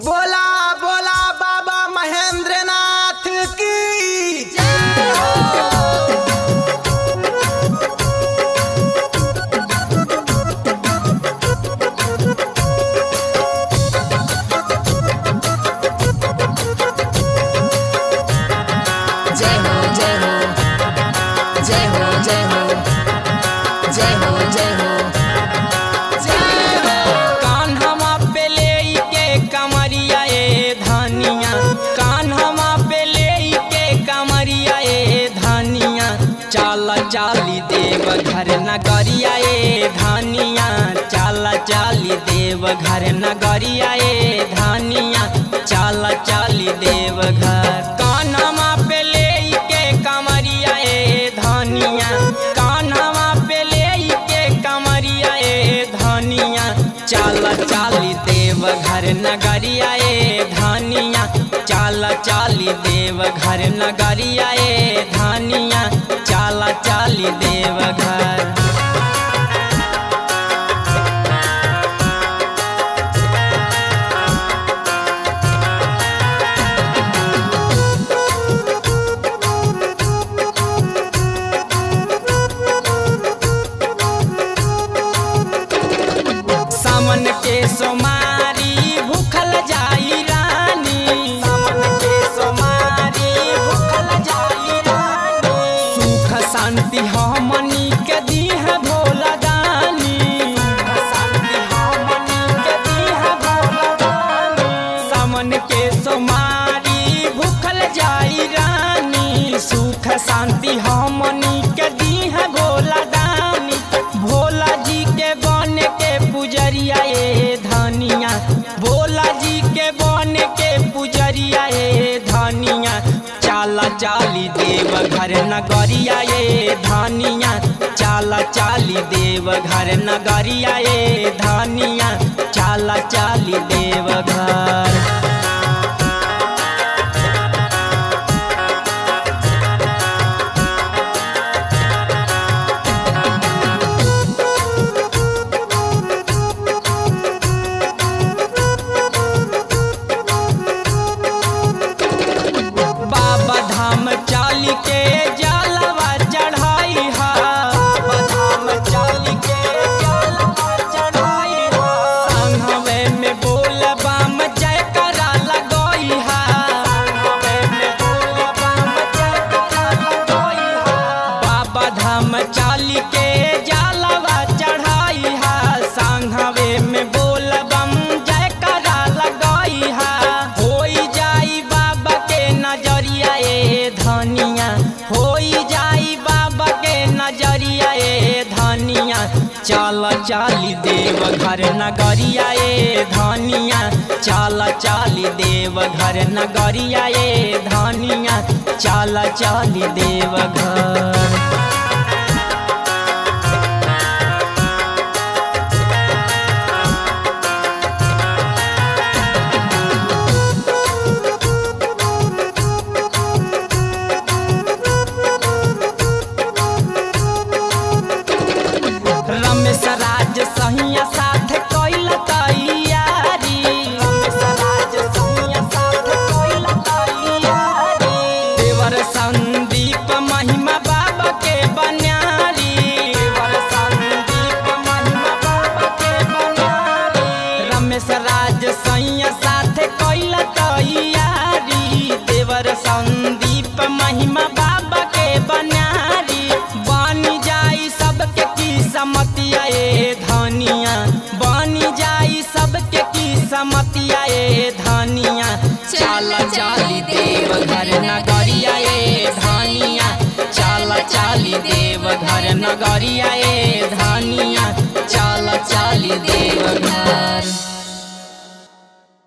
बोला बोला बाबा महेंद्रनाथ की जय हो जय हो जय हो जय हो जय हो जय हो जय हो जय हो कान्हवा पे लेके कमरिया ए धनिया कान्हवा पे लेके कमरिया ए धनिया चाल चाली देव घर नगरिया ए धनिया चाल चाली देव घर नगरिया ए धनिया चाल चाली देव घर कान्हवा पे लेके कमरिया ए धनिया कान्हवा पे लेके कमरिया ए धनिया चाल चाली देव घर नगरिया ए धनिया चाल चाली देव घर नगरिया ए धनिया चाल चाली देव घर सामन के सोमारी भूखल जाई रानी सामन के सोमारी भूखल जाई रानी सुख शांति हमनी के दीह भोला दानी सुख शांति हमनी के दीह भोला दानी सामन के सोमारी भूखल जाई रानी सुख शांति हमनी के दीह भोला दानी भोला जी के बन के पुजरिया ए धनिया भोला जी के बन के पुजरिया ए धनिया चाला चाली देव घर नगरिया ए धनिया चाला चाली देव घर नगरिया ए धनिया चाला चाली देव घर बाबा धाम चाल के जलवा चढ़ाई हा बाबा धाम चाल के जलवा चढ़ाई हा संघवे में बोल बम जय करा लगोई हा संघवे में बोल बम जय करा लगोई हा बाबा धाम चाल के जलवा चढ़ाई हा संघवे में बोल बम जय करा लगोई हा होई जाई बाबा के नजरिया ए धनिया होई जाई बाबा के नजरिया ए धनिया चल चाली देव घर नगरिया ए धनिया चल चाली देव घर नगरिया ए धनिया चल चाली देव घर रमेश राज सहिया साथ कैल तैयारी रमेश राज सहिया साथ कैल तैयारी देवर संदीप महिमा बाबा के बन्यारी देवर संदीप महिमा बाबा के बन्यारी रमेश राज सहिया साथ कैल तैयारी देवर संदीप महिमा बाबा के बन्यारी बनी जाई सबके की समतिया ए धनिया बनी जाई सबके की समतिया ए धनिया चाल चाली देव घर नगरिया ए धनिया चाल चाली देव घर नगरिया ए धनिया चाल चाली देव घर